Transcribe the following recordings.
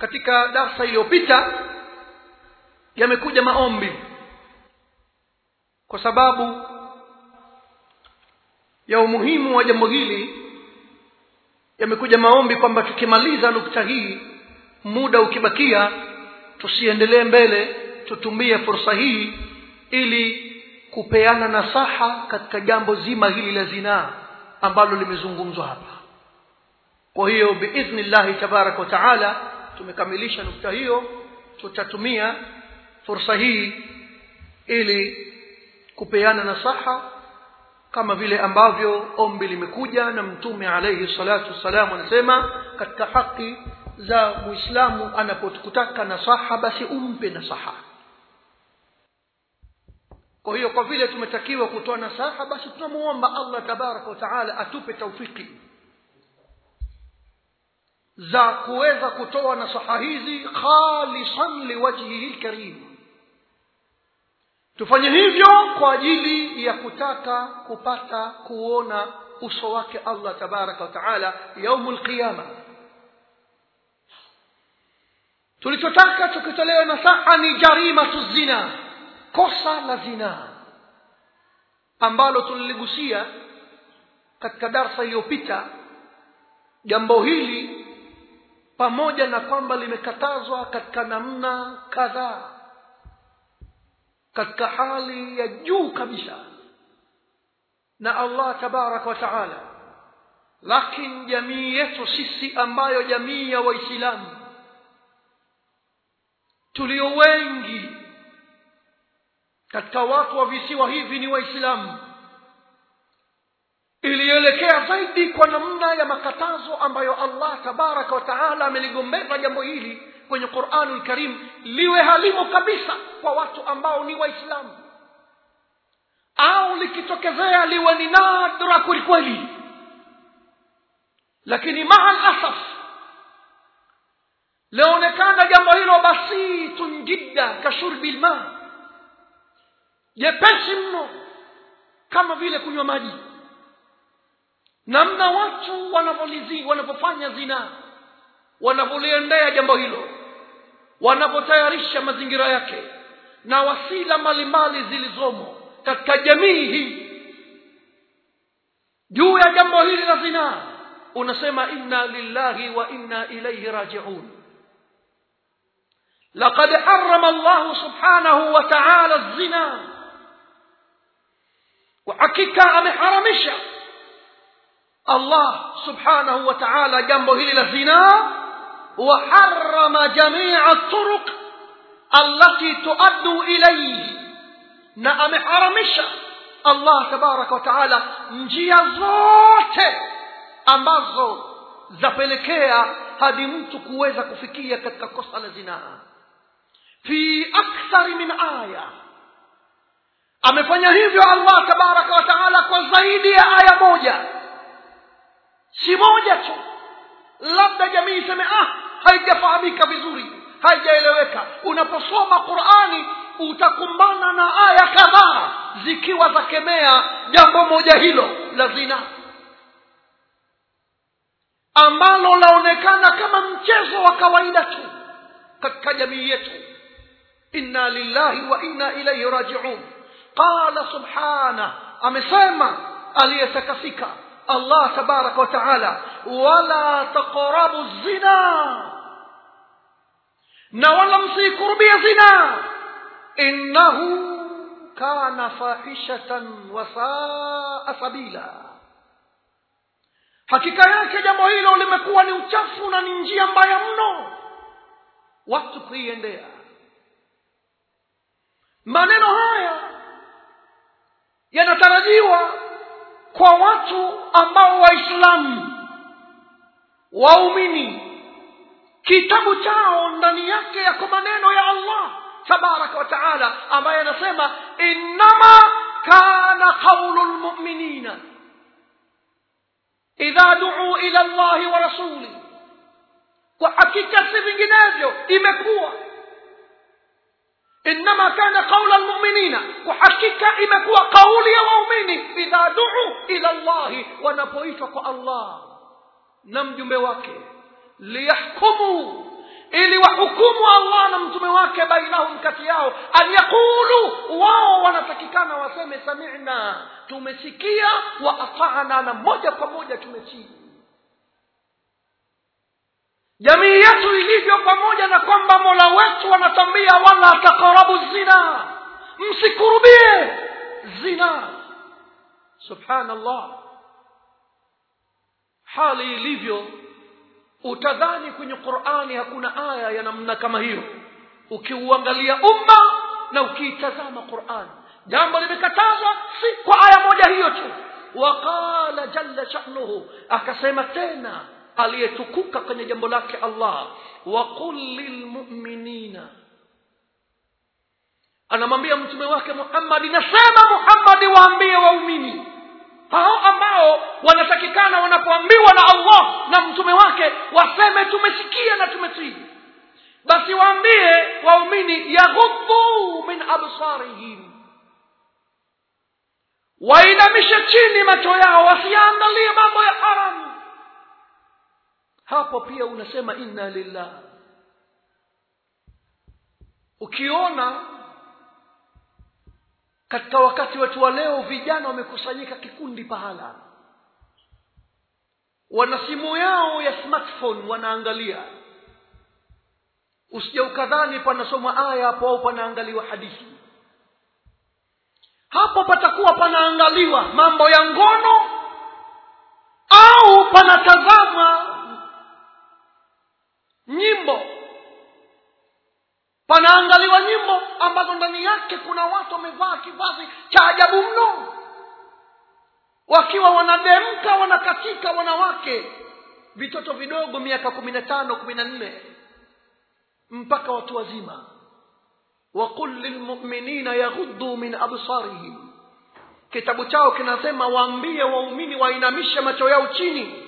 katika darsa iliyopita yamekuja maombi kwa sababu ya umuhimu wa jambo hili yamekuja maombi kwamba tukimaliza nukta hii muda ukibakia tusiendelee mbele tutumie fursa hii ili kupeana nasaha katika jambo zima hili la zinaa ambalo limezungumzwa hapa kwa hiyo biidhnillahi tabaraka wa taala tumekamilisha nukta hiyo tutatumia fursa hii ili kupeana nasaha kama vile ambavyo ombi limekuja na mtume alayhi salatu wassalam anasema katika haki za muislamu anapokutaka nasaha basi umpe nasaha kwa hiyo kwa vile tumetakiwa kutoa nasaha basi tunamuomba Allah tabaraka wa taala atupe taufiki za kuweza kutoa nasaha hizi khalisan liwajhihi lkarim tufanye hivyo kwa ajili ya kutaka kupata kuona uso wake Allah tabaraka wa taala yaumul qiyama tulichotaka tukitolewa nasaha ni jarimatu zina kosa la zina ambalo tuliligusia katika darsa iliyopita jambo hili pamoja na kwamba limekatazwa katika namna kadhaa katika hali ya juu kabisa na Allah tabaraka wa taala lakini jamii yetu sisi ambayo jamii ya waislamu tulio wengi katika watu wa visiwa hivi ni waislamu ilielekea zaidi kwa namna ya makatazo ambayo Allah tabaraka wa taala ameligombeza jambo hili kwenye Qur'anul Karim liwe halimo kabisa kwa watu ambao ni waislamu au likitokezea liwe ni nadra kwelikweli lakini maa asaf laonekana jambo hilo basitun jidda kashurbi lma jepesi mno kama vile kunywa maji namna watu wanavyolizi wanavyofanya zinaa wanavyoliendea jambo hilo wanavyotayarisha mazingira yake na wasila mbalimbali zilizomo katika jamii hii juu ya jambo hili la zinaa unasema inna lillahi wa inna ilayhi rajiun لقد حرم الله سبحانه وتعالى الزنا وحقيقة أمحرمش الله سبحانه وتعالى جنبه إلى الزنا وحرم جميع الطرق التي تؤدي إليه na ameharamisha Allah tabaraka wa taala njia zote ambazo zapelekea hadi mtu kuweza kufikia katika kosa la zinaa fi akthari min aya amefanya hivyo Allah tabaraka wa taala kwa zaidi ya aya moja si moja tu labda jamii iseme ah haijafahamika vizuri haijaeleweka unaposoma qurani utakumbana na aya kadhaa zikiwa zakemea jambo moja hilo la zina ambalo laonekana kama mchezo wa kawaida tu katika jamii yetu inna lillahi wa inna ilaihi rajiun qala subhana amesema aliyetakasika allah tabaraka wa taala wala taqrabu zina na wala msiikurubia zina innahu kana fahishatan wa saa sabila hakika yake jambo hilo limekuwa ni uchafu na ni njia mbaya mno watu kuiendea maneno haya yanatarajiwa kwa watu ambao waislamu waumini kitabu chao ndani yake yako maneno ya allah tabaraka wa taala ambaye anasema innama kana qaulu lmuminina idha duu ila llahi wa rasuli kwa hakika si vinginevyo imekuwa innama kana qaula lmuminina kwa hakika imekuwa kauli ya waumini idha duu ila llahi wanapoitwa kwa allah na mjumbe wake liyahkumu ili hukumu allah na mtume wake bainahum kati yao an yaqulu wao wanatakikana waseme samina tumesikia wa atana na moja kwa moja tumetii jamii yetu ilivyo pamoja na kwamba mola wetu anatambia wala takarabu zina msikurubie zina subhanallah hali ilivyo utadhani kwenye qurani hakuna aya ya namna kama hiyo ukiuangalia umma na ukiitazama qurani jambo limekatazwa si kwa aya moja hiyo tu waqala jalla shanuhu akasema tena aliyetukuka kwenye jambo lake allah waqul lilmuminina anamwambia mtume wake muhammadi nasema muhammadi waambie waumini hao ambao wanatakikana wanapoambiwa na allah na mtume wake waseme tumesikia na tumetii basi waambie waumini yaghuddu min absarihim wainamishe chini macho yao wasiangalie mambo ya haramu hapo pia unasema inna lillah ukiona katika wakati wetu wa leo vijana wamekusanyika kikundi pahala wana simu yao ya smartphone wanaangalia usije ukadhani panasomwa aya hapo au panaangaliwa hadithi hapo patakuwa panaangaliwa mambo ya ngono au panatazamwa nyimbo panaangaliwa nyimbo ambazo ndani yake kuna watu wamevaa kivazi cha ajabu mno wakiwa wanademka wanakatika wanawake vitoto vidogo miaka kumi na tano kumi na nne mpaka watu wazima waqul lilmuminina yaghuddu min absarihim kitabu chao kinasema waambie waumini wainamishe macho yao chini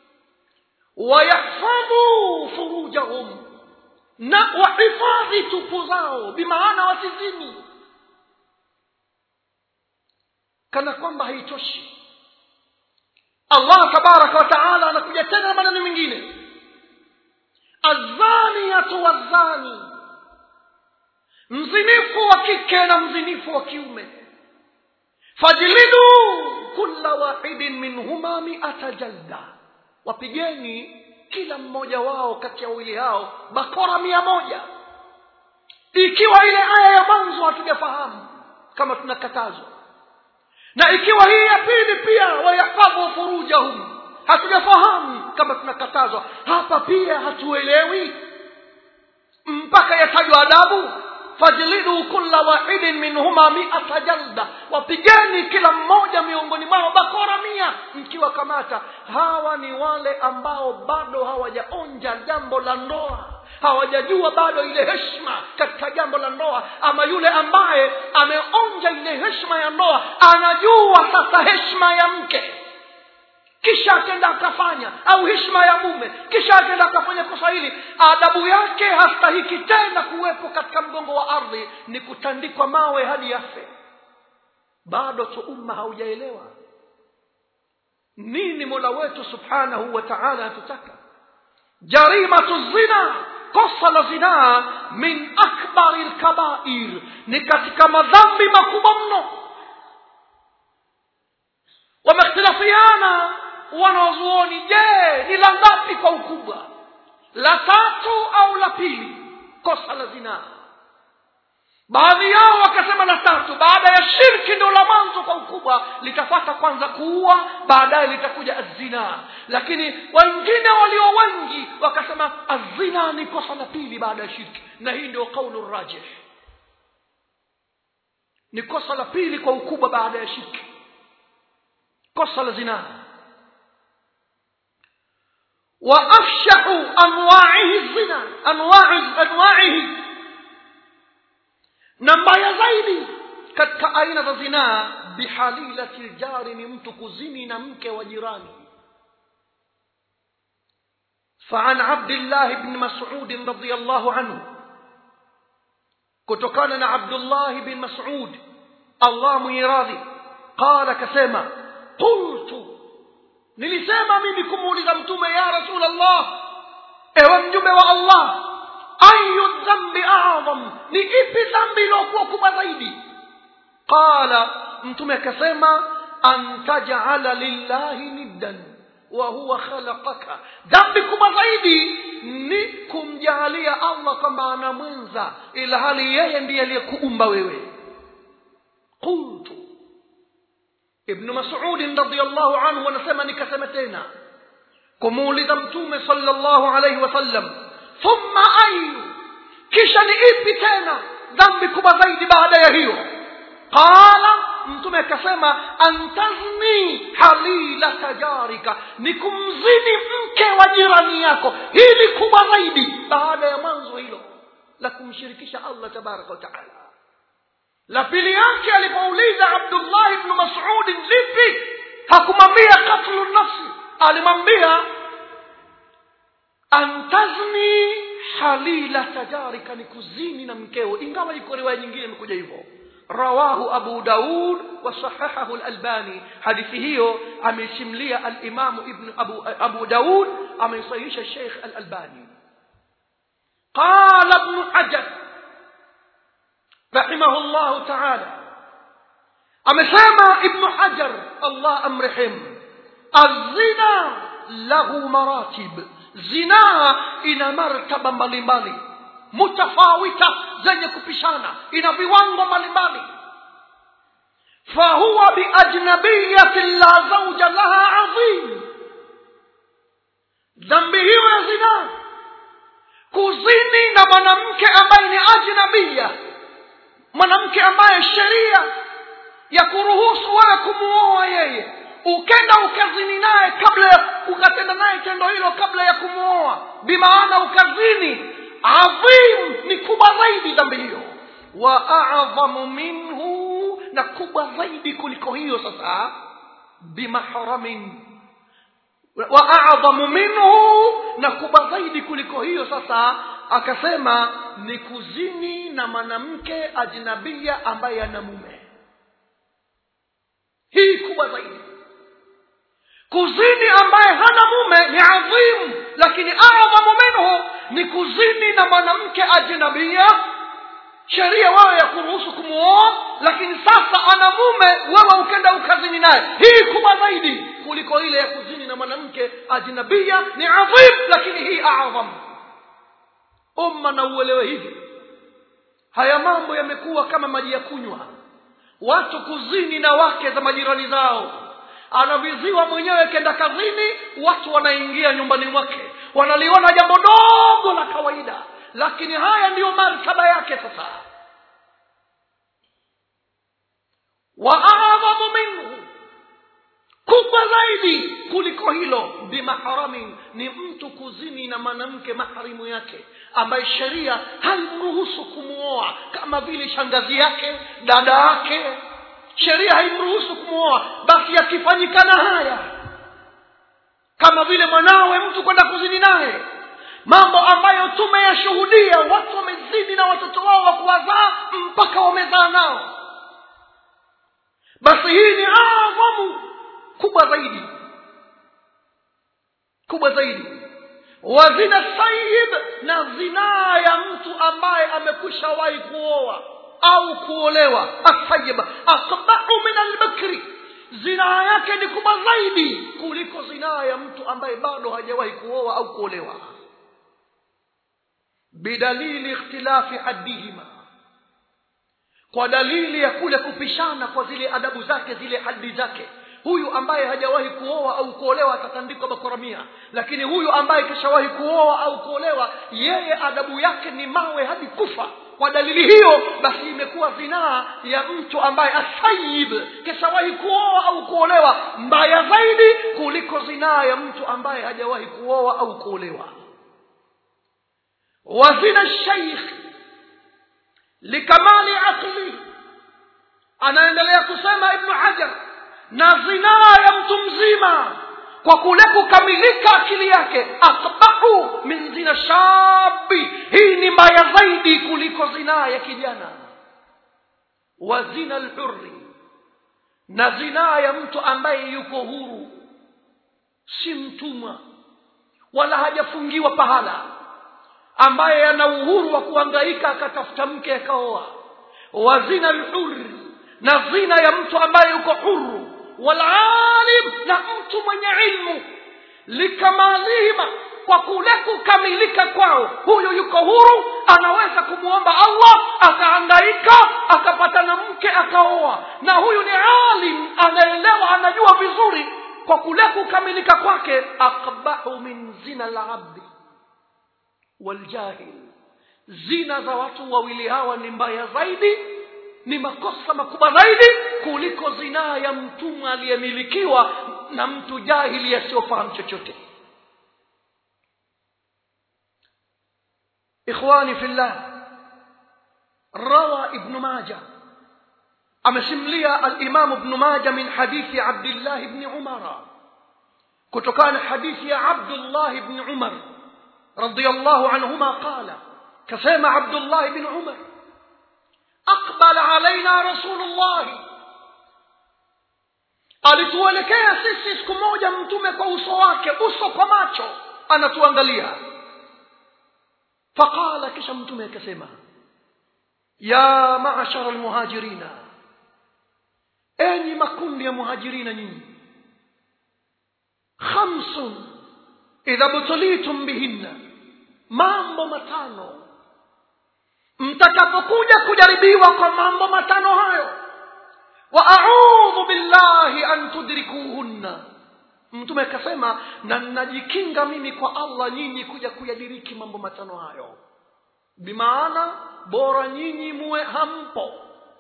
wayahfadhu furujahum na wahifadhi tupu zao bimaana wasizini kana kwamba haitoshi allah tabaraka wataala anakuja tena na maneno mengine azaniyatu wazani mzinifu wa kike na mzinifu wa kiume fajlidu kula wahidin minhuma miata jalda wapigeni kila mmoja wao kati ya wawili hao bakora mia moja ikiwa ile aya ya mwanzo hatujafahamu kama tunakatazwa na ikiwa hii ya pili pia wayahfadhu furujahum hatujafahamu kama tunakatazwa hapa pia hatuelewi mpaka yatajwa adabu fajlidu kulla wahidin minhuma miata jalda wapigeni kila mmoja miongoni mwao bakora mia mkiwakamata hawa ni wale ambao bado hawajaonja jambo la ndoa hawajajua bado ile heshima katika jambo la ndoa ama yule ambaye ameonja ile heshima ya ndoa anajua sasa heshima ya mke kisha akenda akafanya au heshima ya mume kisha akenda akafanya kosa hili adabu yake hastahiki tena kuwepo katika mgongo wa ardhi ni kutandikwa mawe hadi yafe bado tu umma haujaelewa nini mola wetu subhanahu wa taala atutaka jarimatu zina kosa la zinaa min akbari lkabair ni katika madhambi makubwa mno wamehtilafiana wanazuoni je ni la ngapi kwa ukubwa la tatu au la pili kosa la zinaa baadhi yao wakasema la tatu baada ya shirki ndio la mwanzo kwa ukubwa litafata kwanza kuua baadaye litakuja azina lakini wengine walio wengi wakasema azina ni kosa la pili baada ya shirki na hii ndio qaulu rajih ni kosa la pili kwa ukubwa baada ya shirki kosa la zinaa وأفشح أنواعه الزنا أنواع أنواعه na mbaya zaidi katika aina za zinaa bihalilati ljari ni mtu kuzini na mke wa jirani فعن عبد الله بن مسعود رضي الله عنه كتكان عبد الله بن مسعود الله ميراضي قال كسيما قلت nilisema mimi kumuuliza mtume ya rasul allah ewe mjumbe wa allah ayu dhambi adham ni ipi dhambi iliyokuwa kubwa zaidi qala mtume akasema an tajala lillahi niddan wa huwa khalaqaka dhambi kubwa zaidi ni kumjalia allah kwamba ana mwenza ila hali yeye ndiye aliyekuumba wewe qultu ibnu masudin radiallahu anhu anasema nikasema tena kumuuliza mtume sallallahu alaihi wasallam thumma ayu kisha ni ipi tena dhambi kubwa zaidi baada ya hiyo qala mtume akasema antazni halilata jarika ni kumzini mke wa jirani yako hili kubwa zaidi baada ya mwanzo hilo la kumshirikisha allah tabaraka wataala la pili yake alipouliza abdullah ibnu masudin lipi hakumwambia katlu nafsi alimwambia antazni halilata jarika ni kuzini na mkeo ingawa iko riwaya nyingine imekuja hivyo rawahu abu daud wasahahahu lalbani hadithi hiyo amesimlia alimamu ibnu abu, abu daud ameisahihisha sheikh alalbani qala ibnu hajar rahimahu llahu taala amesema ibnu hajar allah amrehemu azina lahu maratib zinaa ina martaba mbalimbali mutafawita zenye kupishana ina viwango mbalimbali fahuwa biajnabiyatin la zauja laha adhim dhambi hiyo ya zinaa kuzini na mwanamke ambaye ni ajnabia mwanamke ambaye sheria ya kuruhusu wewe kumuoa yeye ukenda ukazini naye kabla ya ukatenda naye tendo hilo kabla ya kumwoa bimaana ukazini adhim ni kubwa zaidi dhambi hiyo wa adhamu minhu na kubwa zaidi kuliko hiyo sasa bimahramin wa adhamu minhu na kubwa zaidi kuliko hiyo sasa akasema ni kuzini na mwanamke ajnabia ambaye ana mume hii kubwa zaidi kuzini ambaye hana mume ni adhimu lakini adhamu minhu ni kuzini na mwanamke ajnabia sheria wewe ya kuruhusu kumuoa lakini sasa ana mume wewe ukenda ukazini naye hii kubwa zaidi kuliko ile ya kuzini na mwanamke ajnabia ni adhim lakini hii adham umma na uelewe hivi haya mambo yamekuwa kama maji ya kunywa watu kuzini na wake za majirani zao anaviziwa mwenyewe kenda kazini watu wanaingia nyumbani mwake wanaliona jambo dogo la kawaida lakini haya ndiyo martaba yake sasa wa adhamu minhu kubwa zaidi kuliko hilo bimahramin ni mtu kuzini na mwanamke maharimu yake ambaye sheria haimruhusu kumwoa kama vile shangazi yake dada yake sheria haimruhusu kumwoa basi yakifanyikana haya kama vile mwanawe mtu kwenda kuzini naye mambo ambayo tumeyashuhudia watu wamezini na watoto wao wa kuwazaa mpaka wamezaa nao basi hii ni adhamu kubwa zaidi kubwa zaidi wazina sayib na zinaa ya mtu ambaye amekwisha wahi kuoa au kuolewa asayib asbahu min albakri zinaa yake ni kubwa zaidi kuliko zinaa ya mtu ambaye bado hajawahi kuoa au kuolewa bidalili ikhtilafi haddihima kwa dalili ya kule kupishana kwa zile adabu zake zile hadi zake huyu ambaye hajawahi kuoa au kuolewa atatandikwa bakoramia lakini huyu ambaye kishawahi kuoa au kuolewa yeye adabu yake ni mawe hadi kufa kwa dalili hiyo basi imekuwa zinaa ya mtu ambaye asayib kishawahi kuoa au kuolewa mbaya zaidi kuliko zinaa ya mtu ambaye hajawahi kuoa au kuolewa wazina sheikh likamali aqli anaendelea kusema ibnu hajar na zinaa ya mtu mzima kwa kule kukamilika akili yake akbahu min zina shabi hii ni mbaya zaidi kuliko zinaa ya kijana wa zina lhurri na zinaa ya mtu ambaye yuko huru si mtumwa wala hajafungiwa pahala ambaye ana uhuru wa kuhangaika akatafuta mke akaoa wa zina lhuri na zina ya mtu ambaye yuko huru walalim na mtu mwenye ilmu likamalihima kwa kule kukamilika kwao huyu yuko huru anaweza kumwomba allah akahangaika akapata na mke akaoa na huyu ni alim anaelewa anajua vizuri kwa kule kukamilika kwake akbahu min zina labdi waljahil zina za watu wawili hawa ni mbaya zaidi ni makosa makubwa zaidi kuliko zinaa ya mtumwa aliyemilikiwa na mtu jahili asiyofahamu chochote ikhwani fillah rawa ibnu maja amesimulia alimamu ibnu maja min hadithi abdillah ibni umara kutokana na hadithi ya abdullah ibni umar radiallahu anhuma qala kasema abdullah ibni umar aqbala alaina rasulullahi alituelekea sisi siku moja mtume kwa uso wake uso kwa macho anatuangalia faqala kisha mtume akasema ya maashara almuhajirina enyi makundi ya muhajirina nyinyi khamsun idha btulitum bihinna mambo matano mtakapokuja kujaribiwa kwa mambo matano hayo wa audhu billahi an tudrikuhunna mtume akasema na ninajikinga mimi kwa allah nyinyi kuja kuyadiriki mambo matano hayo bimaana bora nyinyi muwe hampo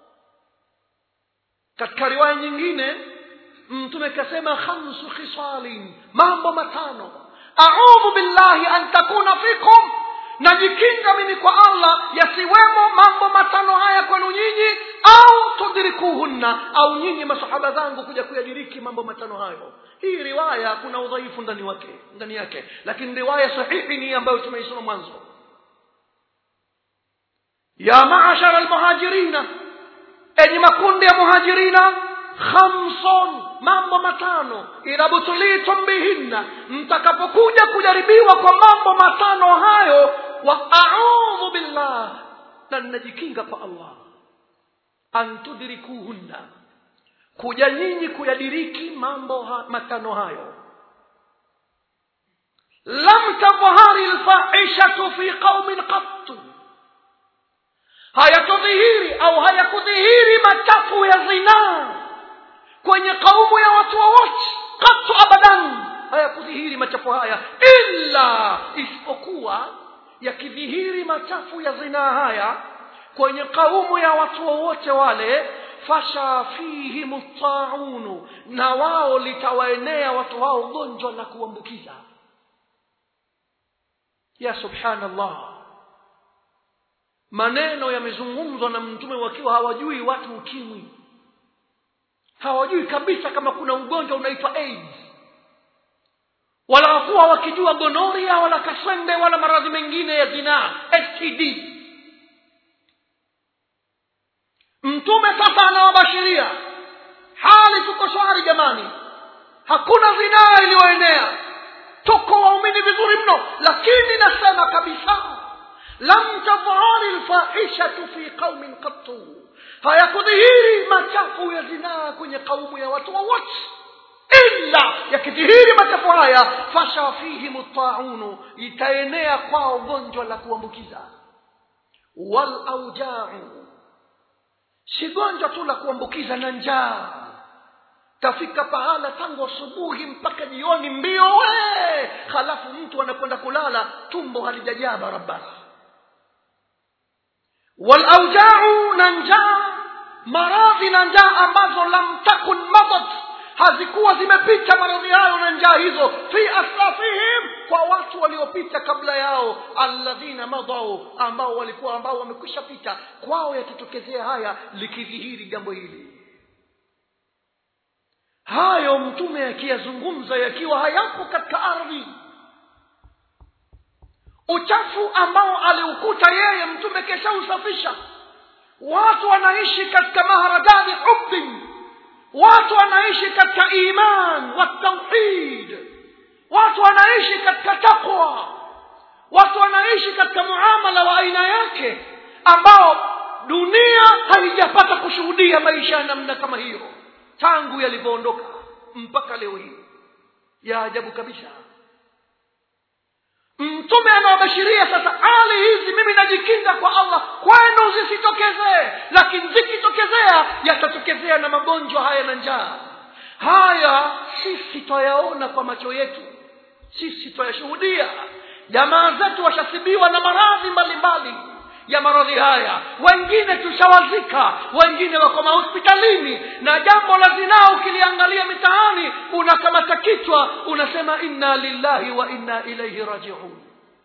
katika riwaya nyingine mtume akasema khamsu khisalin mambo matano audhu billahi an takuna fikum najikinga mimi kwa allah yasiwemo mambo matano haya kwenu nyinyi au tudrikuhunna au nyinyi masahaba zangu kuja kuyadiriki mambo matano hayo hii riwaya kuna udhaifu ndani wake ndani yake lakini riwaya sahihi ni ambayo tumeisoma mwanzo ya maashara almuhajirina enyi makundi ya muhajirina khamson mambo matano idha butulitum bihinna mtakapokuja kujaribiwa kwa mambo matano hayo wa audhu billah na ninajikinga kwa allah an tudrikuhunna kuja nyinyi kuyadiriki mambo ha, matano hayo lam tadhhari lfahishatu fi qaumin qattu hayatudhihiri au hayakudhihiri machafu ya zinaa kwenye kaumu ya watu wowote katu abadan hayakudhihiri machafu haya illa isipokuwa yakidhihiri machafu ya zinaa haya kwenye kaumu ya watu wowote wale fasha fihim taunu na wao litawaenea watu hao gonjwa la kuambukiza ya subhanallah maneno yamezungumzwa na mtume wakiwa hawajui watu ukimwi hawajui kabisa kama kuna ugonjwa unaitwa aids wala hakuwa wakijua gonoria wala kaswende wala maradhi mengine ya zinaa std mtume sasa anawabashiria hali tuko shwari jamani hakuna zinaa iliyoenea tuko waumini vizuri mno lakini nasema kabisa lam tadhhari lfahishatu fi qaumin qattu hayakudhihiri machafu ya zinaa kwenye kaumu ya watu wowote illa yakidhihiri machafu haya fasha fihim taunu itaenea kwao gonjwa la kuambukiza walaujau si gonjwa tu la kuambukiza na njaa tafika pahala tangu asubuhi mpaka jioni mbio we halafu mtu anakwenda kulala tumbo halijajaa barabara walaujau na njaa maradhi na njaa ambazo lam takun madat hazikuwa zimepita maradhi hayo na njaa hizo fi aslafihim kwa watu waliopita kabla yao alladhina madau ambao walikuwa ambao wamekwisha pita kwao yakitokezea haya likidhihiri jambo hili hayo mtume akiyazungumza yakiwa hayapo katika ardhi uchafu ambao aliukuta yeye mtume keshausafisha watu wanaishi katika maharajani hubbin watu wanaishi katika iman wa tauhid watu wanaishi katika taqwa watu wanaishi katika muamala wa aina yake ambao dunia haijapata kushuhudia maisha ya namna kama hiyo tangu yalivyoondoka mpaka leo hii ya ajabu kabisa mtume anawabashiria sasa hali hizi mimi najikinga kwa allah kwenu zisitokezee lakini zikitokezea yatatokezea na magonjwa haya na njaa haya sisi twayaona kwa macho yetu sisi twayashuhudia jamaa zetu washasibiwa na maradhi mbalimbali ya maradhi haya wengine tushawazika wengine wako mahospitalini na jambo la zinaa ukiliangalia mitaani unakamata kichwa unasema inna lillahi wa inna ilaihi rajiun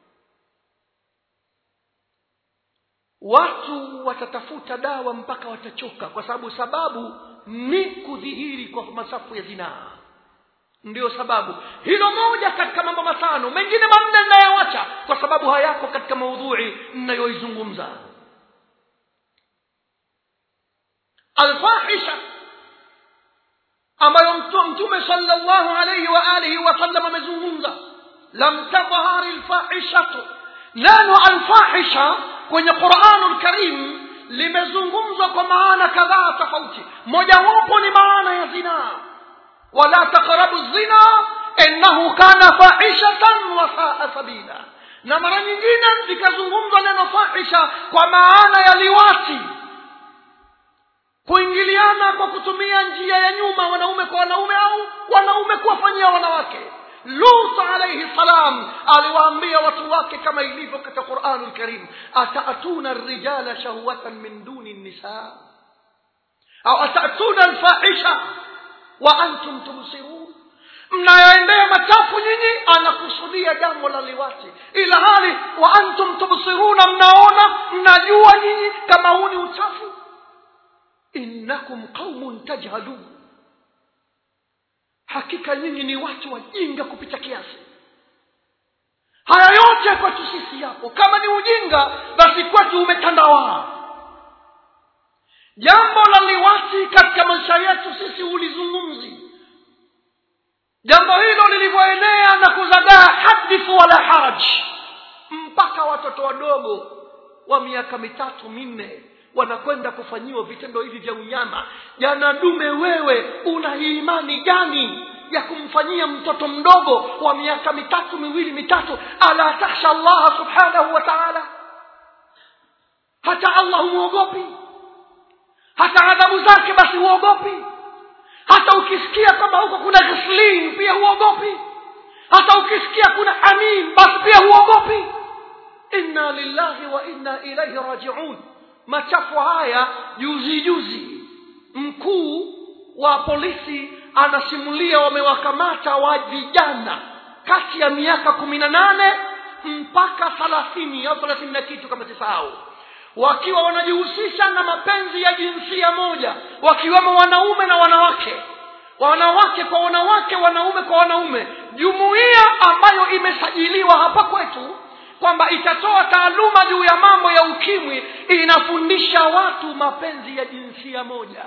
watu watatafuta dawa mpaka watachoka kwa sababu sababu ni kudhihiri kwa masafu ya zinaa ndiyo sababu hilo moja katika mambo matano mengine manne ninayoacha kwa sababu hayako katika maudhui ninayoizungumza alfahisha ambayo mtume sallallahu alayhi wa alihi wasallam amezungumza lam tadhhari lfahishatu neno alfahisha kwenye quranu lkarim limezungumzwa kwa maana kadhaa tofauti mojawapo ni maana ya zinaa ولا تقربوا الزنا انه كان فاحشة وساء سبيلا na mara nyingine likazungumzwa neno fahisha kwa maana ya liwati kuingiliana kwa kutumia njia ya nyuma wanaume kwa wanaume au wanaume kuwafanyia wanawake lut alaihi salam aliwaambia watu wake kama ilivyo katika quranu lkarim ataatuna rijala shahwatan min duni nisa au ataatuna lfahisha wa antum tubsirun mnayoendea machafu nyinyi anakusudia jambo la liwati ila hali wa antum tubsiruna mnaona mnajua nyinyi kama huu ni uchafu innakum qaumun tajhalun hakika nyinyi ni watu wajinga kupita kiasi haya yote kwetu sisi yapo kama ni ujinga basi kwetu umetandawaa jambo la liwati katika maisha yetu sisi hulizungumzi jambo hilo lilivyoenea na kuzagaa hadithu wala haraj mpaka watoto wadogo wa miaka mitatu minne wanakwenda kufanyiwa vitendo hivi vya unyama jana dume wewe una imani gani ya kumfanyia mtoto mdogo wa miaka mitatu miwili mitatu ala takhsha allaha subhanahu wa taala hata allah humwogopi hata adhabu zake basi huogopi hata ukisikia kwamba huko kuna ghislin pia huogopi hata ukisikia kuna hamim basi pia huogopi inna lillahi wa inna ilaihi rajiun machafu haya juzi juzi mkuu wa polisi anasimulia wamewakamata wa vijana kati ya miaka kumi na nane mpaka thalathini au thelathini na kitu kama sisahau wakiwa wanajihusisha na mapenzi ya jinsia moja wakiwemo wanaume na wanawake wanawake kwa wanawake wanaume kwa wanaume jumuiya ambayo imesajiliwa hapa kwetu kwamba itatoa taaluma juu ya mambo ya ukimwi inafundisha watu mapenzi ya jinsia moja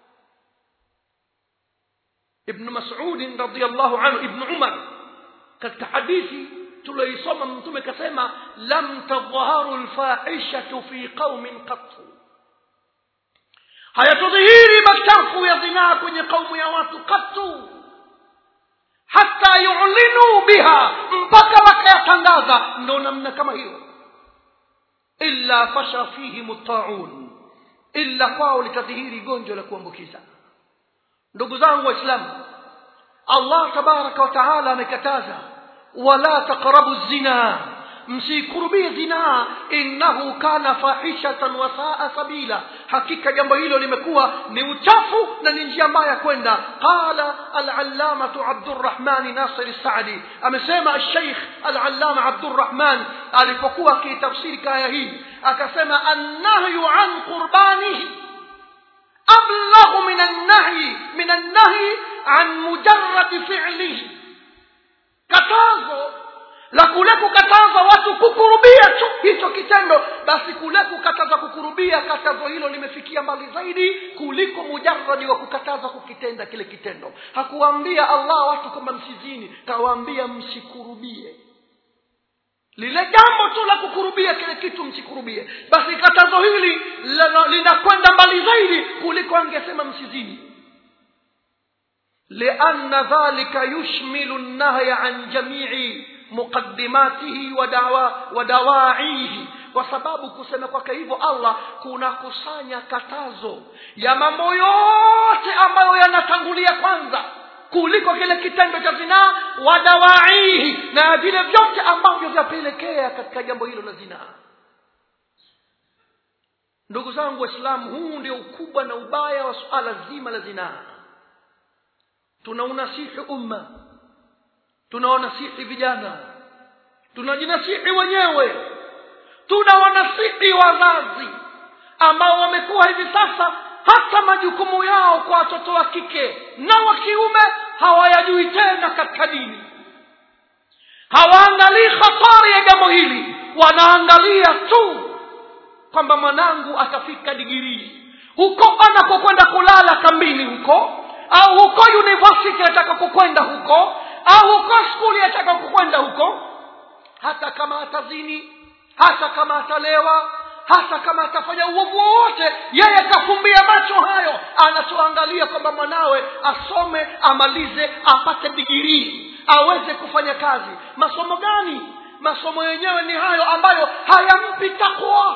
ibnu masudin radiallahu anhu ibnu umar katika hadithi tulioisoma mtume kasema lam tadhaharu lfahishatu fi qaumin qattu hayatudhihiri machafu ya zinaa kwenye kaumu ya watu katu hata yulinuu biha mpaka wakayatangaza ndo namna kama hiyo illa fasha fihim taun illa kwao litadhihiri gonjwa la kuambukiza ndugu zangu waislamu allah tabaraka wa taala amekataza wala taqrabu zina msikurubie zinaa innahu kana fahishatan wa saa sabila hakika jambo hilo limekuwa ni uchafu na ni njia mbaya kwenda qala alallamatu abdurrahmani nasir sadi amesema alsheikh alallama abdurrahman alipokuwa akiitafsiri kaya hii akasema annahyu an qurbanihi ablaghu min annahyi min annahyi an mujarradi fi'lihi katazo la kule kukataza watu kukurubia tu hicho kitendo basi kule kukataza kukurubia katazo hilo limefikia mbali zaidi kuliko mujaradi wa kukataza kukitenda kile kitendo hakuwaambia allah watu kwamba msizini kawaambia msikurubie lile jambo tu la kukurubia kile kitu msikurubie basi katazo hili lina- linakwenda mbali zaidi kuliko angesema msizini لأن ذلك يشمل النهي عن جميع مقدماته ودعوا ودواعيه kwa sababu kusema kwake hivyo allah kunakusanya katazo ya mambo yote ambayo yanatangulia kwanza kuliko kile kitendo cha zinaa wadawaihi na vile vyote ambavyo vyapelekea katika jambo hilo la zinaa ndugu zangu waislamu huu ndio ukubwa na ubaya wa suala zima la zinaa tunaunasihi umma tunawanasihi vijana tunajinasihi wenyewe tunawanasihi wazazi ambao wamekuwa hivi sasa hata majukumu yao kwa watoto wa kike na wa kiume hawayajui tena katika dini hawaangalii hatari ya jambo hili wanaangalia tu kwamba mwanangu atafika digirii huko anakokwenda kulala kambini huko au huko university ataka kukwenda huko au huko skuli ataka kukwenda huko hata kama atazini hata kama atalewa hata kama atafanya uovu wowote yeye akafumbia macho hayo anachoangalia kwamba mwanawe asome amalize apate digirii aweze kufanya kazi masomo gani masomo yenyewe ni hayo ambayo hayampi takwa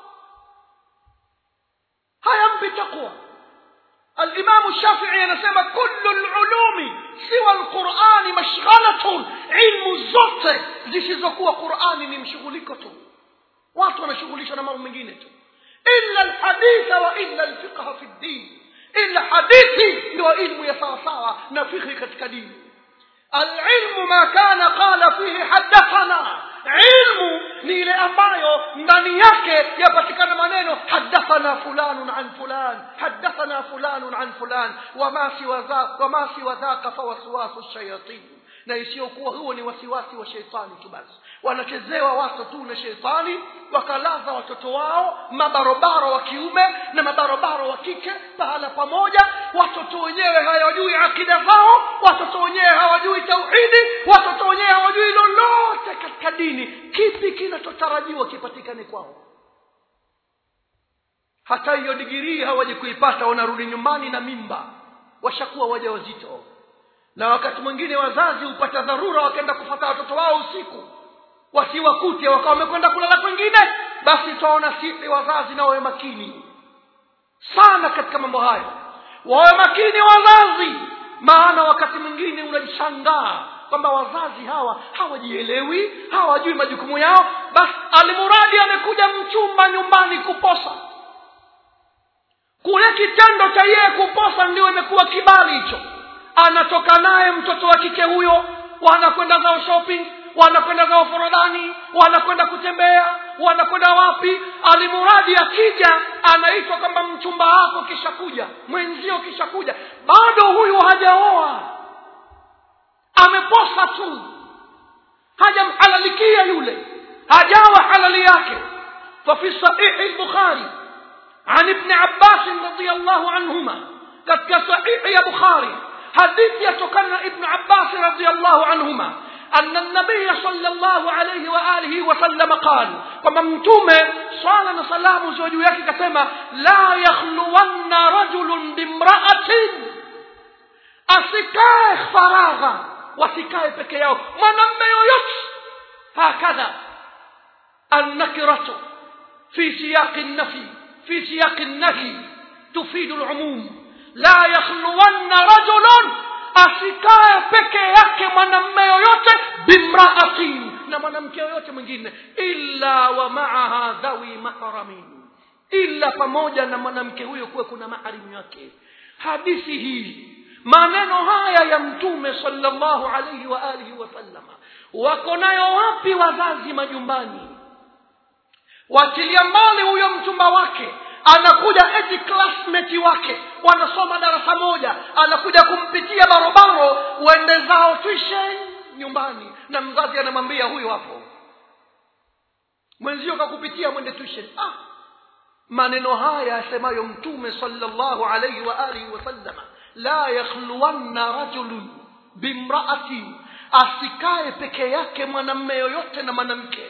hayampi takwa الإمام الشافعي anasema كل العلوم سوى القرآن مشغلة علم zote zisizokuwa Qur'ani ni mshughuliko tu watu wanashughulishwa na mambo mengine tu illa alhaditha wa illa alfiqha fi ddin illa hadithi ndio ilmu ya sawasawa na fikhi katika dini alilmu ma kana qala fihi hadathana ilmu ni ile ambayo ndani yake yapatikana maneno hadathana fulanun an fulan hadathana fulanun an fulan wama siwa dha- wama siwa dhaka fawaswasu shayatin na isiyokuwa huo ni wasiwasi wa sheitani tu basi wanachezewa watu tu na sheitani wakalaza watoto wao mabarobaro wa kiume na mabarobaro wa kike pahala pamoja watoto wenyewe hawajui akida zao watoto wenyewe hawajui tauhidi watoto wenyewe hawajui lolote katika dini kipi kinachotarajiwa kipatikane kwao hata hiyo digirii hawaji kuipata wanarudi nyumbani na mimba washakuwa waja wazito na wakati mwingine wazazi hupata dharura wakaenda kufata watoto wao usiku wasiwakute wakawa wamekwenda kulala kwengine basi twaona sisi wazazi na wawe makini sana katika mambo hayo wawe makini wazazi maana wakati mwingine unajishangaa kwamba wazazi hawa hawajielewi hawajui majukumu yao basi alimuradi amekuja mchumba nyumbani kuposa kule kitendo cha yeye kuposa ndio imekuwa kibali hicho anatoka naye mtoto wa kike huyo wanakwenda zao shopping wanakwenda zao forodhani wanakwenda kutembea wanakwenda wapi alimuradi akija anaitwa kwamba mchumba wako kisha kuja mwenzio kisha kuja bado huyu hajaoa ameposa tu hajamhalalikia yule hajawa halali yake ففي صحيح البخاري عن ابن عباس رضي الله عنهما katika sahihi ya bukhari hadithi yatokana na ibnu abbasi radiallahu anhuma أن النبي صلى الله عليه وآله وسلم قال كما متومة صلى سلام زوجو yake kasema لا يخلون رجل بامرأة asikae faragha wasikae peke yao mwanamme yoyote hakadha النكرة في سياق النفي في سياق النهي تفيد العموم لا يخلون رجل asikae peke yake mwanamme yoyote bimraatin na mwanamke yoyote mwingine illa wa maaha dhawi mahramin illa pamoja na mwanamke huyo kuwe kuna maharimu yake hadithi hii maneno haya ya mtume sallallahu alaihi wa alihi wasallama wako nayo wapi wazazi majumbani wachilia mbali huyo mchumba wake anakuja eti classmate wake wanasoma darasa moja anakuja kumpitia barobaro uende zao tuition nyumbani na mzazi anamwambia huyu hapo mwenzio kakupitia mwende tuition ah maneno haya yasemayo mtume sallallahu alaihi wa alihi wasallama la yakhluwanna rajulun bimraatin asikae peke yake mwanamme yoyote na mwanamke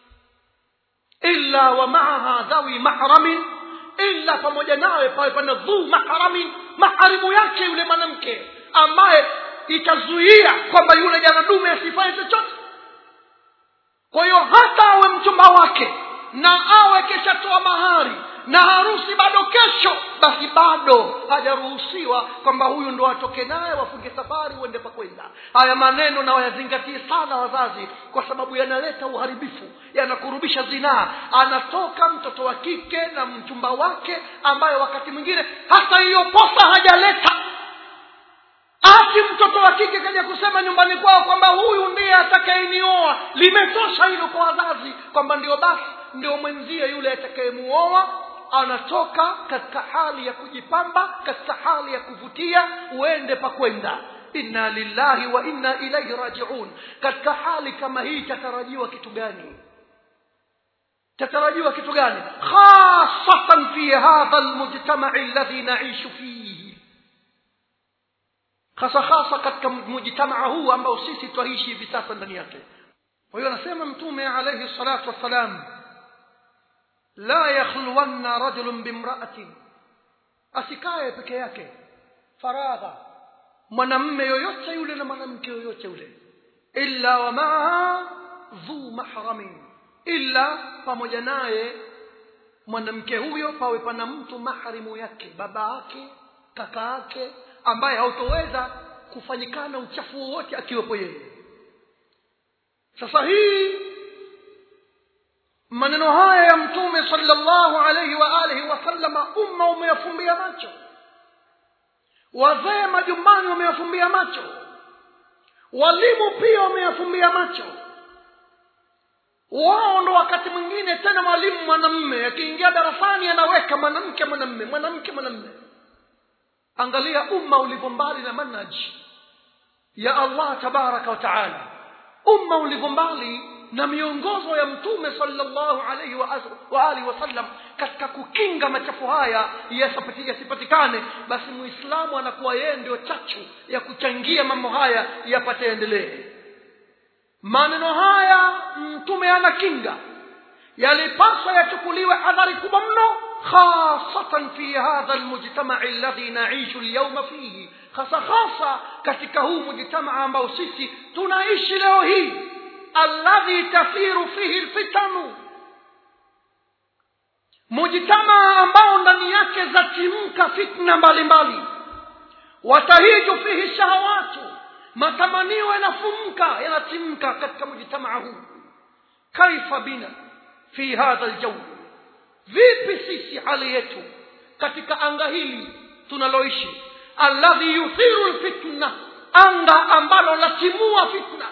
illa wa maaha dhawi mahramin illa pamoja nawe pawe pana dhu mahramin maharimu yake yule mwanamke ambaye itazuia kwamba yule janadume asifanye chochote kwa hiyo hata awe mchumba wake na awe keshatoa mahari na harusi bado kesho basi bado hajaruhusiwa kwamba huyu ndo atoke naye wafunge safari uende pakwenda haya maneno na wayazingatie sana wazazi kwa sababu yanaleta uharibifu yanakurubisha zinaa anatoka mtoto wa kike na mchumba wake ambaye wakati mwingine hata hiyo posa hajaleta ati mtoto wa kike kaja kusema nyumbani kwao kwamba huyu ndiye atakayenioa limetosha hilo kwa wazazi kwamba ndio basi ndio mwenzie yule atakayemuoa anatoka katika hali ya kujipamba katika hali ya kuvutia uende pakwenda inna lillahi wa inna ilaihi rajiun katika hali kama hii tatarajiwa kitu gani tatarajiwa kitu gani khasatan fi hadha almujtamai alladhi naishu fihi hasa hasa katika mujtamaa huu ambao sisi twaishi hivi sasa ndani yake kwa hiyo anasema mtume alaihi salatu wassalam la yakhluwanna rajulun bimraatin asikae peke yake faragha mwanamme yoyote yule na mwanamke yoyote yule illa wa maaha dhu mahramin illa pamoja naye mwanamke huyo pawe pana mtu mahrimu yake baba yake kaka yake ambaye hautoweza kufanyikana uchafu wowote akiwepo yeye sasa hii maneno haya ya mtume sallallahu alaihi wa alihi wasallama umma umeyafumbia macho wazee majumbani wameyafumbia macho walimu pia wameyafumbia macho wao ndo wakati mwingine tena mwalimu mwanamme akiingia darasani anaweka mwanamke mwanamme mwanamke mwanamme angalia umma ulivyo mbali na manhaji ya allah tabaraka wa taala umma ulivyo mbali na miongozo ya mtume sallallahu alaihi wa, wa alihi wasallam katika kukinga machafu haya yasipatikane basi muislamu anakuwa yeye ndio chachu ya kuchangia mambo haya yapate endelee maneno haya mtume anakinga yalipaswa yachukuliwe adhari kubwa mno khasatan fi hadha almujtamai alladhi naishu alyawma fihi hasa hasa katika huu mujtamaa ambao sisi tunaishi leo hii alladhi tasiru fihi lfitanu mujtamaa ambao ndani yake zatimka fitna mbalimbali watahiju fihi shahawatu matamanio yanafumka yanatimka katika mujtamaa huu kaifa bina fi hadha ljawi vipi sisi hali yetu katika anga hili tunaloishi alladhi yuthiru lfitna anga ambalo latimua fitna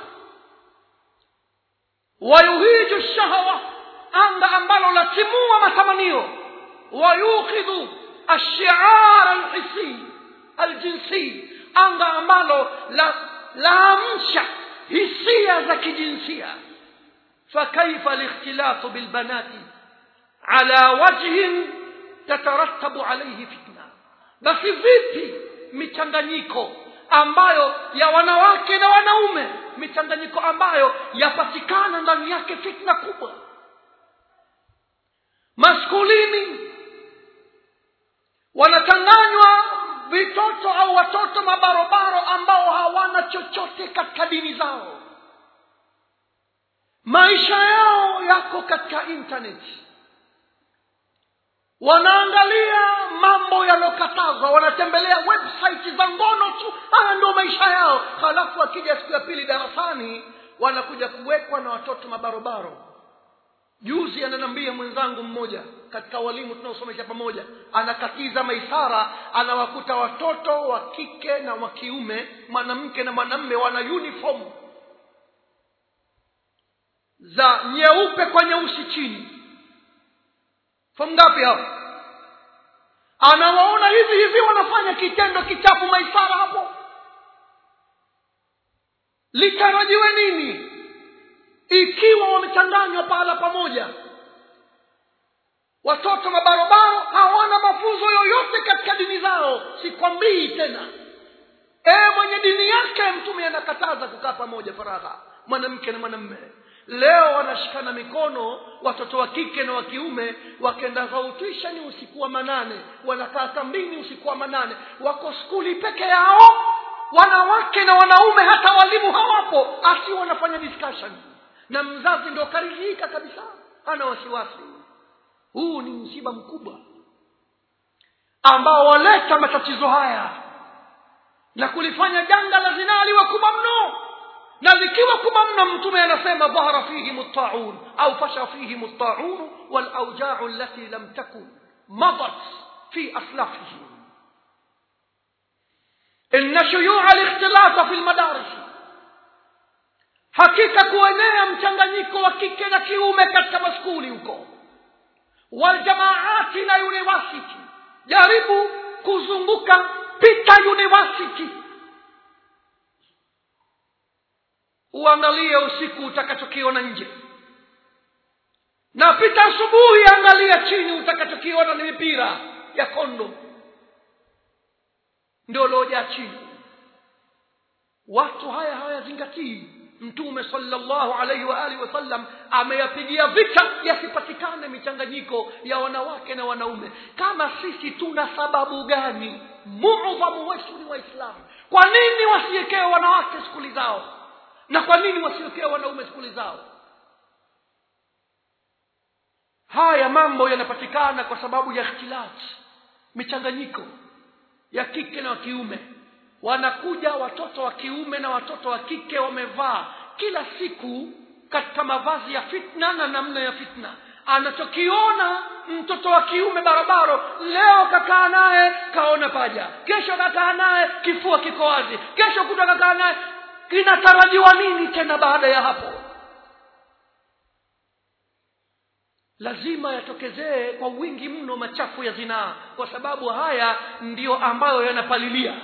wayuhiju shahawa anga ambalo latimua matamanio wayukhidhu alshiara alhisi aljinsi anga ambalo la laamsha hisia za kijinsia fakaifa likhtilafu bilbanati ala wajhin tatarattabu alaihi fitna basi vipi michanganyiko ambayo ya wanawake na wanaume michanganyiko ambayo yapatikana ndani yake fitna kubwa maskulini wanachanganywa vitoto au watoto mabarobaro ambao hawana chochote katika dini zao maisha yao yako katika intaneti wanaangalia mambo yaliyokatazwa wanatembelea website za ngono tu haya ndio maisha yao halafu akija siku ya pili darasani wanakuja kuwekwa na watoto mabarobaro juzi ananiambia mwenzangu mmoja katika walimu tunaosomesha pamoja anakatiza maisara anawakuta watoto wa kike na wa kiume mwanamke na mwanamme wana uniform za nyeupe kwa nyeusi chini fomu ngapi hao anawaona hivi hivi wanafanya kitendo kichafu maisara hapo litarajiwe nini ikiwa wamechanganywa pahala pamoja watoto mabarobaro hawana mafunzo yoyote katika dini zao sikwambii tena e mwenye dini yake mtume anakataza kukaa pamoja faragha mwanamke na mwanamme leo wanashikana mikono watoto wa kike na wa kiume wakenda zautisha ni usiku wa manane wanakaa kambini usiku wa manane wako skuli peke yao wanawake na wanaume hata walimu hawapo asi wanafanya discussion na mzazi ndo karidhika kabisa hana wasiwasi huu ni msiba mkubwa ambao waleta matatizo haya na kulifanya janga la zinaa liwe kubwa mno na likiwa kubwa mno mtume anasema dhahara fihim ltaun au fasha fihim ltaun walaujau allati lam takun madat fi aslafihim إن شيوع الاختلاط في المدارس hakika kuenea mchanganyiko wa kike na kiume katika maskuli huko waljamaati na university jaribu kuzunguka pita university uangalie usiku utakachokiona nje na pita asubuhi angalia chini utakachokiona ni mipira ya kondo ndio loja chini watu haya hawayazingatii mtume sallallahu alaihi wa alihi wasallam ameyapigia vita yasipatikane michanganyiko ya wanawake na wanaume kama sisi tuna sababu gani muudhamu wetu ni waislamu kwa nini wasiwekewe wanawake skuli zao na kwa nini wasiwekewe wanaume skuli zao haya mambo yanapatikana kwa sababu ya ikhtilati michanganyiko ya kike na wa kiume wanakuja watoto wa kiume na watoto wa kike wamevaa kila siku katika mavazi ya fitna na namna ya fitna anachokiona mtoto wa kiume barabara leo kakaa naye kaona paja kesho kakaa naye kifua kiko wazi kesho kuta kakaa naye kinatarajiwa nini tena baada ya hapo lazima yatokezee kwa wingi mno machafu ya zinaa kwa sababu haya ndiyo ambayo yanapalilia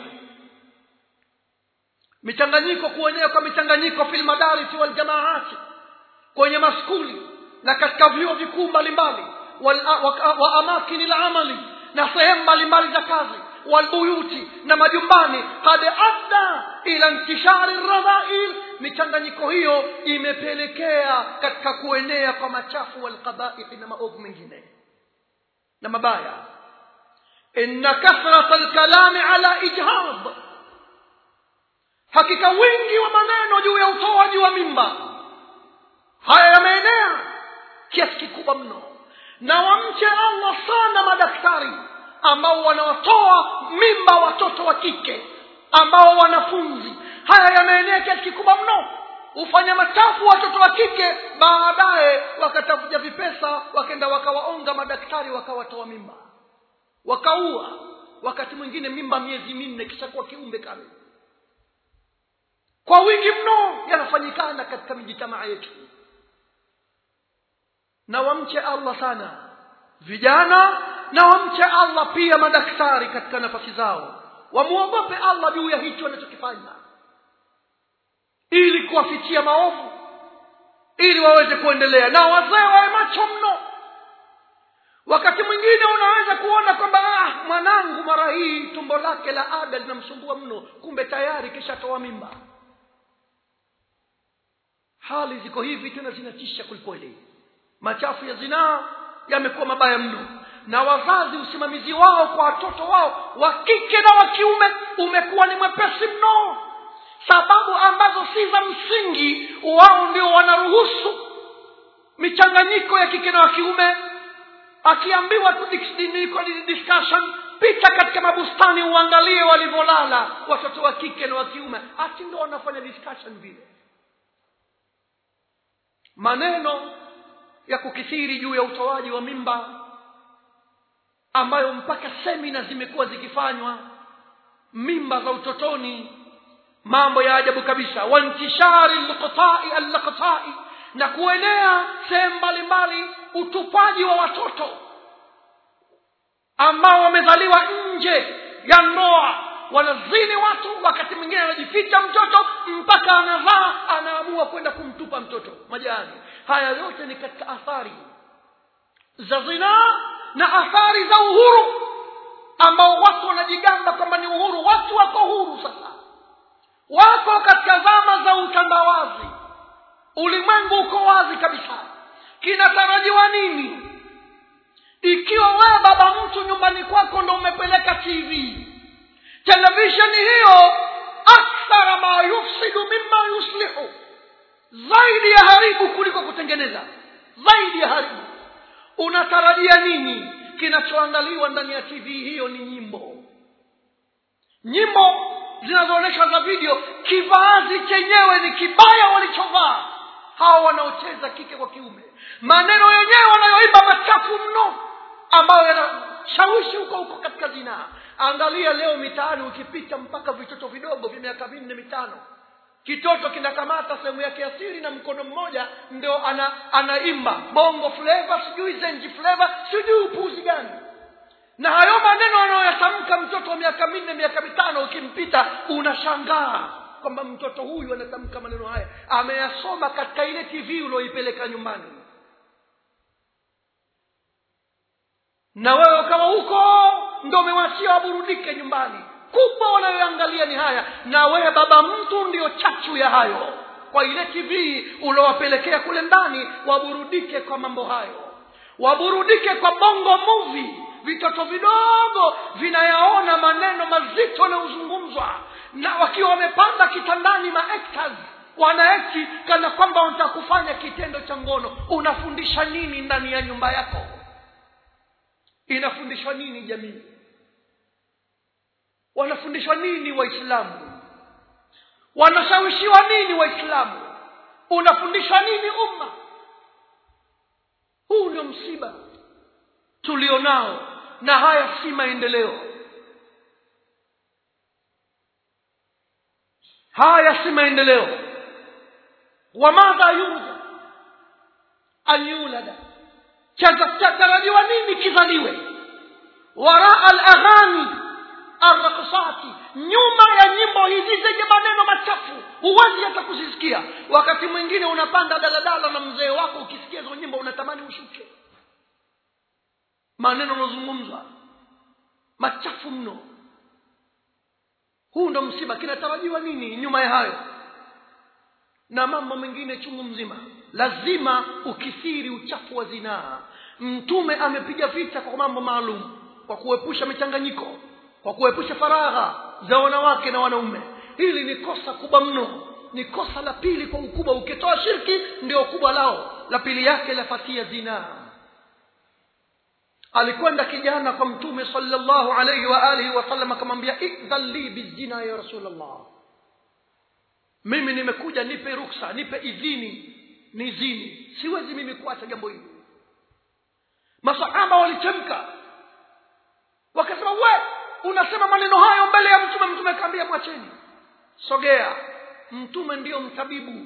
michanganyiko kuenea kwa michanganyiko fil madarisi wal jamaati kwenye maskuli na katika vyuo vikuu mbalimbali wa amakini la amali na sehemu mbalimbali za kazi walbuyuti na majumbani kad adda ila intishari radhail michanganyiko hiyo imepelekea katika kuenea kwa machafu walqabaihi na maovu mengine na mabaya inna kathrata alkalami ala ijhad hakika wingi wa maneno juu ya utoaji wa mimba haya yameenea kiasi kikubwa mno na wamche allah sana madaktari ambao wanawatoa mimba watoto wa kike ambao wanafunzi haya yameenea kiasi kikubwa mno hufanya machafu watoto wa kike baadaye wakatafuta vipesa wakenda wakawaonga madaktari wakawatoa mimba wakaua wakati mwingine mimba miezi minne kisha kuwa kiumbe kale kwa wingi mno yanafanyikana katika mijitamaa yetu na wamche allah sana vijana na wamche allah pia madaktari katika nafasi zao wamwogope allah juu ya hicho wanachokifanya ili kuwafichia maovu ili waweze kuendelea na wazee wawe macho mno wakati mwingine unaweza kuona kwamba ah, mwanangu mara hii tumbo lake la ada linamsumbua mno kumbe tayari kishatoa mimba hali ziko hivi tena zinatisha kwelikweli machafu ya zinaa yamekuwa mabaya mno na wazazi usimamizi wao kwa watoto wao wa kike na wa kiume umekuwa ni mwepesi mno sababu ambazo si za msingi wao ndio wanaruhusu michanganyiko ya kike na wa kiume akiambiwa tu discussion pita katika mabustani uangalie walivyolala watoto wa kike na wa kiume ati ndo wanafanya discussion vile maneno ya kukithiri juu ya utoaji wa mimba ambayo mpaka semina zimekuwa zikifanywa mimba za utotoni mambo ya ajabu kabisa wantishari lqtai allaqtai na kuenea sehemu mbalimbali utupaji wa watoto ambao wamezaliwa nje ya ndoa wanazini watu wakati mwingine anajificha mtoto mpaka anazaa anaamua kwenda kumtupa mtoto majani haya yote ni katika athari za zinaa na athari za uhuru ambao watu wanajigamba kwamba ni uhuru watu wako huru sasa wako katika zama za utandawazi ulimwengu uko wazi kabisa kinatarajiwa nini ikiwa wewe baba mtu nyumbani kwako ndo umepeleka tv televisheni hiyo akthara ma yufsidu mima yuslihu zaidi ya haribu kuliko kutengeneza zaidi ya haribu unatarajia nini kinachoangaliwa ndani ya tv hiyo ni nyimbo nyimbo zinazoonyesha za video kivaazi chenyewe ni kibaya walichovaa hawa wanaocheza kike kwa kiume maneno yenyewe wanayoimba machafu mno ambayo yanashawishi huko huko katika zinaa angalia leo mitaani ukipita mpaka vitoto vidogo vya miaka minne mitano kitoto kinakamata sehemu yake ya siri na mkono mmoja ndio ana anaimba bongo fleva sijui zenji fleva sijui upuuzi gani na hayo maneno anayoyatamka mtoto wa miaka minne miaka mitano ukimpita unashangaa kwamba mtoto huyu anatamka maneno haya ameyasoma katika ile tv ulioipeleka nyumbani na wewe kama huko ndo umewachia waburudike nyumbani kubwa wanayoangalia ni haya na wewe baba mtu ndio chachu ya hayo kwa ile tv uliowapelekea kule ndani waburudike kwa mambo hayo waburudike kwa bongo movie vitoto vidogo vinayaona maneno mazito yanayozungumzwa na wakiwa wamepanda kitandani maactors wanaekti kana kwamba wanataka kufanya kitendo cha ngono unafundisha nini ndani ya nyumba yako inafundishwa nini jamii wanafundishwa nini waislamu wanashawishiwa nini waislamu unafundishwa nini umma huu ndio msiba tulionao na haya si maendeleo haya si maendeleo wamadha yurja an yulada chatarajiwa nini kizaliwe waraa alaghani arraksati nyuma ya nyimbo hizi zenye maneno machafu huwezi hata kuzisikia wakati mwingine unapanda daladala na mzee wako ukisikia hizo nyimbo unatamani ushuke maneno yanozungumzwa machafu mno huu ndo msiba kinatarajiwa nini nyuma ya hayo na mambo mengine chungu mzima lazima ukithiri uchafu wa zinaa mtume amepiga vita kwa mambo maalum kwa kuepusha michanganyiko kwa kuepusha faragha za wanawake na wanaume hili ni kosa kubwa mno ni kosa la pili kwa ukubwa ukitoa shirki ndio kubwa lao la pili yake lafatia zinaa alikwenda kijana kwa mtume sallallahu alayhi wa alihi wasallam akamwambia idhan li bizina ya rasulllah mimi nimekuja nipe ruksa nipe idhini ni zini siwezi mimi kuacha jambo hili masahaba walichemka wakasema we unasema maneno hayo mbele ya mtume mtume akaambia mwacheni sogea mtume ndiyo mtabibu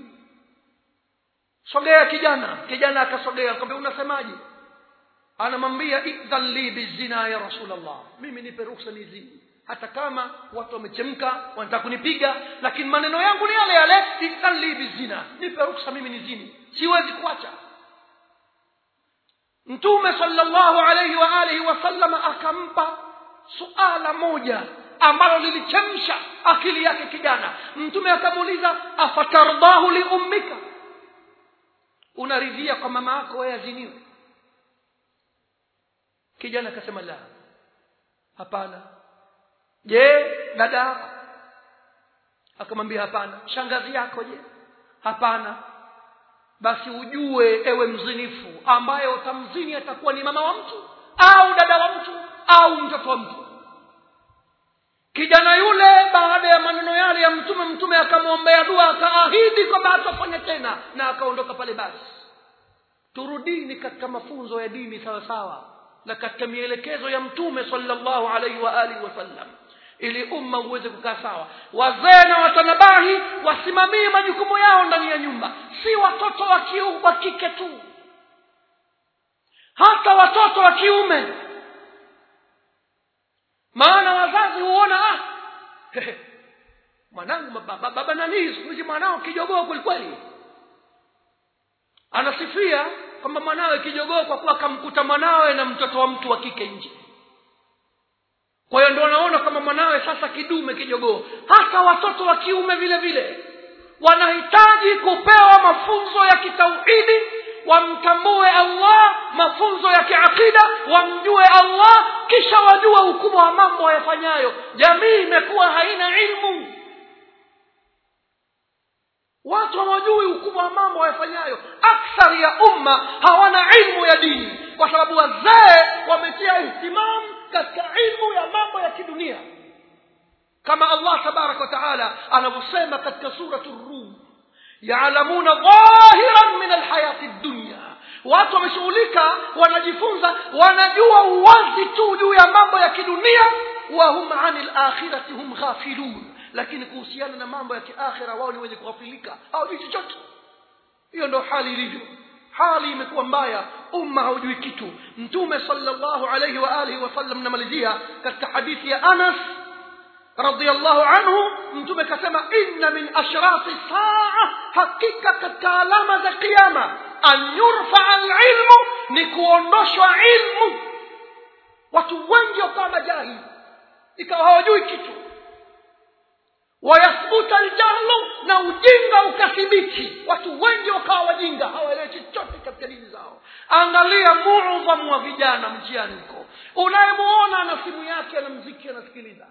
sogea kijana kijana akasogea akamwambia unasemaje anamwambia idhan li bizina ya rasulllah mimi nipe ruksa ni zini hata kama watu wamechemka wanataka kunipiga lakini maneno yangu ni yale yale idhan li bizina nipe ruksa mimi ni zini siwezi kuacha mtume sallallahu alayhi wa alihi wasallama akampa suala moja ambalo lilichemsha akili yake kijana mtume akamuuliza afatardahu liummika unaridhia kwa mama yako wewe aziniwe kijana akasema la hapana je dada yako akamwambia hapana shangazi yako je hapana basi ujue ewe mzinifu ambaye utamzini atakuwa ni mama wa mtu au dada wa mtu au mtoto wa mtu kijana yule baada ya maneno yale ya mtume mtume akamwombea dua akaahidi kwamba hatafanya tena na akaondoka pale basi turudini katika mafunzo ya dini sawa sawa na katika mielekezo ya mtume sallallahu alaihi wa alihi wasallam ili umma uweze kukaa sawa wazee na watanabahi wasimamie majukumu yao ndani ya nyumba si watoto wa kiu wa kike tu hata watoto wa kiume maana wazazi huona ah mwanangu baba, baba nanii siku hizi mwanao kijogoo kwelikweli anasifia kwamba mwanawe kijogoo kwa kuwa akamkuta mwanawe na mtoto wa mtu wa kike nje kwa hiyo ndio wanaona kama mwanawe sasa kidume kijogoo hata watoto wa kiume vile vile wanahitaji kupewa mafunzo ya kitauhidi wamtambue allah mafunzo ya kiaqida wamjue allah kisha wajue ukubwa wa mambo wayafanyayo jamii imekuwa haina ilmu watu hawajui ukubwa wa mambo wayafanyayo akthari ya umma hawana ilmu ya dini kwa sababu wazee wametia ihtimamu katika ilmu ya mambo ya kidunia kama allah tabaraka wataala anavyosema katika suratu rum yalamuna dhahiran min alhayati dunya watu wameshughulika wanajifunza wanajua uwazi tu juu ya mambo ya kidunia wahum ani lakhirati hum ghafilun lakini kuhusiana na mambo ya kiakhira wao ni wenye kughafilika hawajui chochote hiyo ndo hali ilivyo hali imekuwa mbaya umma haujui kitu mtume sallallahu alayhi wa alihi wasallam namalizia katika hadithi ya anas radhiallahu anhu mtume kasema inna min ashrati saa hakika katika alama za kiama an yurfaa lilmu ni kuondoshwa ilmu watu wengi wakawa majahili ikawa hawajui kitu wayathbuta ljahlu na ujinga ukathibiti watu wengi wakawa wajinga hawaelewi chochote katika dini zao angalia mudhamu wa vijana mjiani huko unayemuona ana simu yake ana mziki anasikiliza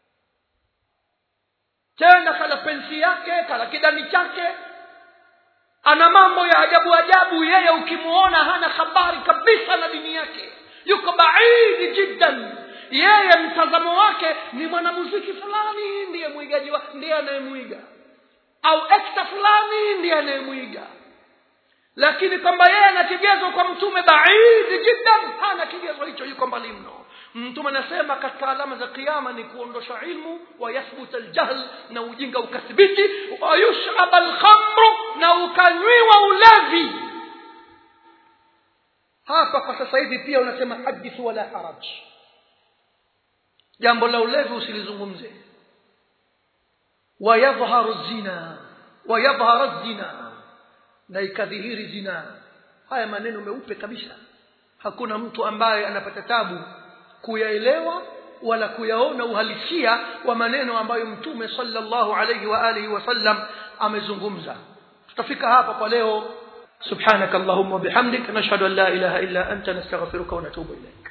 tena kala pensi yake kala kidani chake ana mambo ya ajabu ajabu yeye ukimuona hana habari kabisa na dini yake yuko baidi jiddan yeye mtazamo wake ni mwanamuziki fulani ndiye mwigaji wa ndiye anayemwiga au ekta fulani ndiye anayemwiga lakini kwamba yeye ana kigezo kwa mtume baidi jiddan hana kigezo hicho yuko mbali mno mtume anasema katika alama za kiama ni kuondosha ilmu wayathbuta aljahl na ujinga ukathibiti wayushaba alkhamru na ukanywiwa ulevi hapa kwa sasa hivi pia unasema hadithu wala haraj jambo la ulevi usilizungumze wayadhharu zina wayadhharu zina na ikadhihiri zina haya maneno meupe kabisa hakuna mtu ambaye anapata tabu kuyaelewa wala kuyaona uhalisia wa maneno ambayo mtume sallallahu alayhi wa alihi wasallam amezungumza tutafika hapa kwa leo subhanaka allahumma bihamdik nashhadu an la ilaha illa anta nastaghfiruka wa natubu ilaik